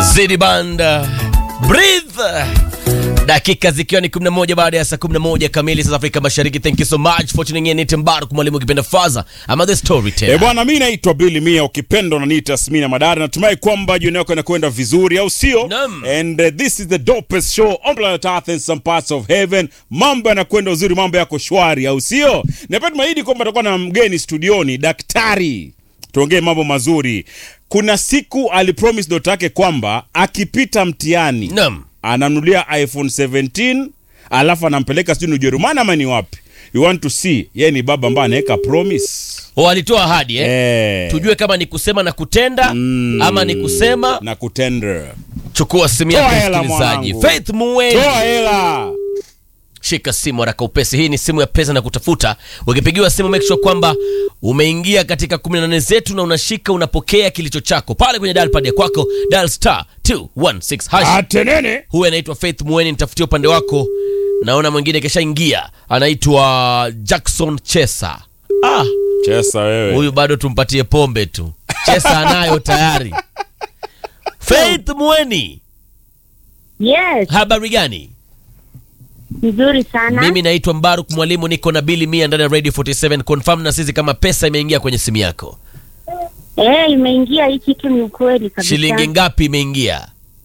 Zidi Banda Breathe dakika zikiwa ni 11 baada ya saa 11 kamili saa Afrika Mashariki. Thank you so much for tuning in. Ni Mbaruk mwalimu ukipenda faza ama the E storyteller. bwana, mi naitwa Billy Mia, ukipenda unaniita Smina Madari. Natumai kwamba jioni yako inakwenda vizuri, au sio? Naam. And uh, this is the dopest show on planet Earth and some parts of heaven. Mambo yanakwenda uzuri, mambo yako shwari, au sio? Napenda tumaidi kwamba tutakuwa na mgeni studioni, daktari, tuongee mambo mazuri. Kuna siku alipromise dota yake kwamba akipita mtihani Naam. anamnulia iPhone 17 alafu anampeleka sijui ni Ujerumani ama ni wapi. You want to see, yeye ni baba ambaye anaweka promise O, alitoa ahadi eh? Eh. Tujue kama ni kusema na kutenda Mm. ama ni kusema. na kutender. Chukua simu yako Toa hela, msikilizaji. mwanangu. Faith Muweni. Toa hela. Shika simu haraka upesi. Hii ni simu ya pesa na kutafuta. Ukipigiwa simu, make sure kwamba umeingia katika 18 zetu na unashika unapokea kilicho chako pale kwenye dial pad ya kwako, dial star 216 hash. Atenene. Huyu anaitwa Faith Mueni, nitafutie upande wako. Naona mwingine keshaingia, anaitwa Jackson Chesa. Ah, Chesa wewe. huyu bado tumpatie pombe tu. Chesa anayo tayari. Faith Mueni, Yes, habari gani? nzuri sana. Mimi naitwa Mbaruk Mwalimu, niko na Bili Mia ndani ya Radio 47. Confirm na sisi kama pesa imeingia kwenye simu yako. Eh, imeingia hii kitu ni ukweli kabisa. Shilingi ngapi imeingia?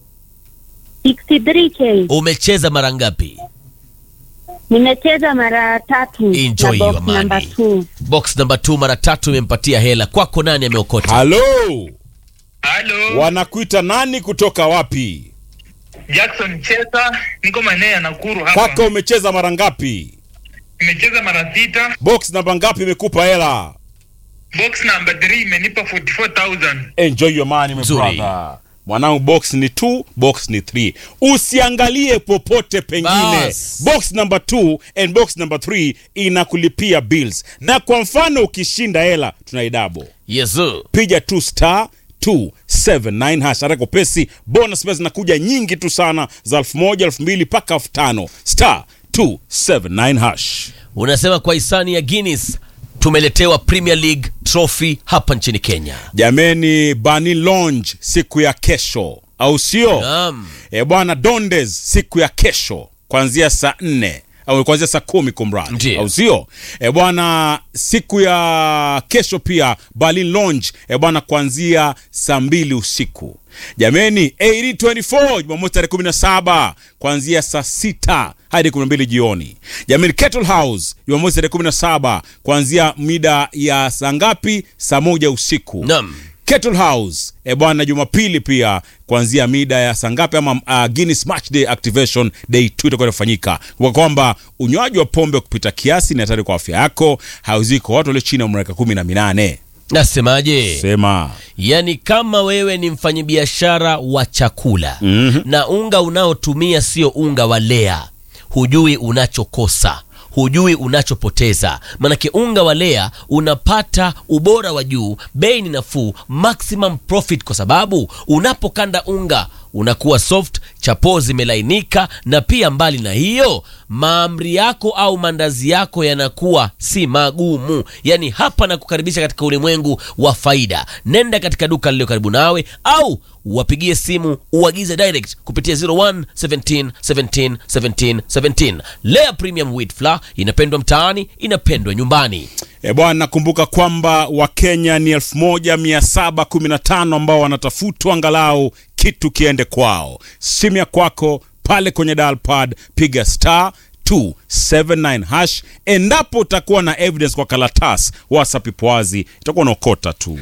63k. Umecheza mara ngapi? Nimecheza mara tatu. Enjoy na your box money. number 2. Box number 2 mara tatu imempatia hela. Kwako nani ameokota? Halo. Halo, Wanakuita nani kutoka wapi? Jackson Chesa, niko maeneo ya Nakuru hapa. Kaka umecheza mara ngapi? Nimecheza mara sita. Box namba ngapi imekupa hela? Box number 3 imenipa 44000. Enjoy your money my Nzuri. brother. Mwanangu box ni 2, box ni 3. Usiangalie popote pengine. Bas. Box number 2 and box number 3 inakulipia bills. Na kwa mfano ukishinda hela tunaidabo. Yesu. piga tu star 279 hash haraka pesi bonus pesa zinakuja nyingi tu sana za elfu moja elfu mbili mpaka elfu tano star 279 hash Unasema kwa hisani ya Guinness tumeletewa Premier League trophy hapa nchini Kenya. jameni bani lounge siku ya kesho au sio Naam. e bwana dondes siku ya kesho kuanzia saa nne au kuanzia saa kumi kumradi Ndiyo. au sio e bwana siku ya kesho pia berlin lounge e bwana kuanzia saa mbili usiku jameni 824 jumamosi tarehe 17 kuanzia saa sita hadi 12 jioni jameni kettle house jumamosi tarehe 17 kuanzia mida ya saa ngapi saa moja usiku Naam. Kettle House e bwana, Jumapili pia kuanzia mida ya saa ngapi ama uh, Guinness Match Day Activation Day 2 itakuwa inafanyika, kwa kwamba unywaji wa pombe kupita kiasi ni hatari kwa afya yako, hauziki kwa watu walio chini ya umri wa miaka kumi na minane. Nasemaje? Sema Yaani kama wewe ni mfanyabiashara wa chakula Mhm. na unga unaotumia sio unga wa Lea, hujui unachokosa hujui unachopoteza. Manake unga wa Lea unapata ubora wa juu, bei ni nafuu, maximum profit, kwa sababu unapokanda unga unakuwa soft, chapoo zimelainika, na pia mbali na hiyo, maamri yako au mandazi yako yanakuwa si magumu. Yani hapa na kukaribisha katika ulimwengu wa faida. Nenda katika duka lililo karibu nawe au wapigie simu uagize direct kupitia 01 17 17 17 17. Lea Premium Wheat Flour inapendwa mtaani, inapendwa nyumbani. e bwana, nakumbuka kwamba Wakenya ni 1715 ambao wanatafutwa angalau kitu kiende kwao. Simu ya kwako pale kwenye dial pad, piga star 279 hash. Endapo utakuwa na evidence kwa karatasi, WhatsApp ipo wazi, itakuwa unaokota tu.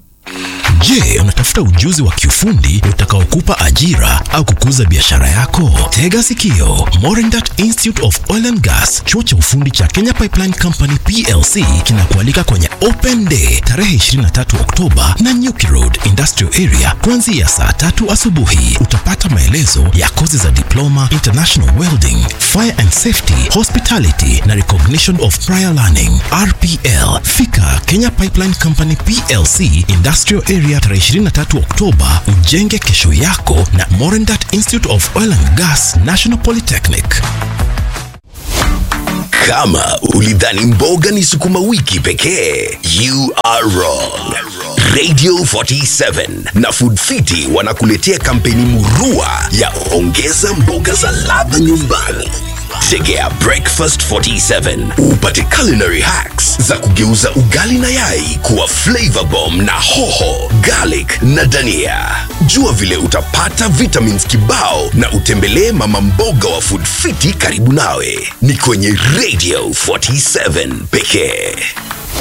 Je, unatafuta ujuzi wa kiufundi utakaokupa ajira au kukuza biashara yako? Tega sikio. Morindat Institute of Oil and Gas, chuo cha ufundi cha Kenya Pipeline Company PLC kinakualika kwenye Open Day tarehe 23 Oktoba na Nyuki Road Industrial Area kuanzia saa tatu asubuhi. Utapata maelezo ya kozi za diploma, international welding, fire and safety, hospitality na recognition of prior learning RPL. Fika Kenya Pipeline Company PLC Industrial Area tarehe 23 Oktoba, ujenge kesho yako na Morendat Institute of Oil and Gas National Polytechnic. Kama ulidhani mboga ni sukuma wiki pekee, you are wrong. Radio 47 na Food Fiti wanakuletea kampeni murua ya ongeza mboga za ladha nyumbani. Tegea Breakfast 47 upate culinary hacks za kugeuza ugali na yai kuwa flavor bomb na hoho, garlic na dania. Jua vile utapata vitamins kibao na utembelee mama mboga wa Food Fiti karibu nawe. Ni kwenye Radio 47 pekee.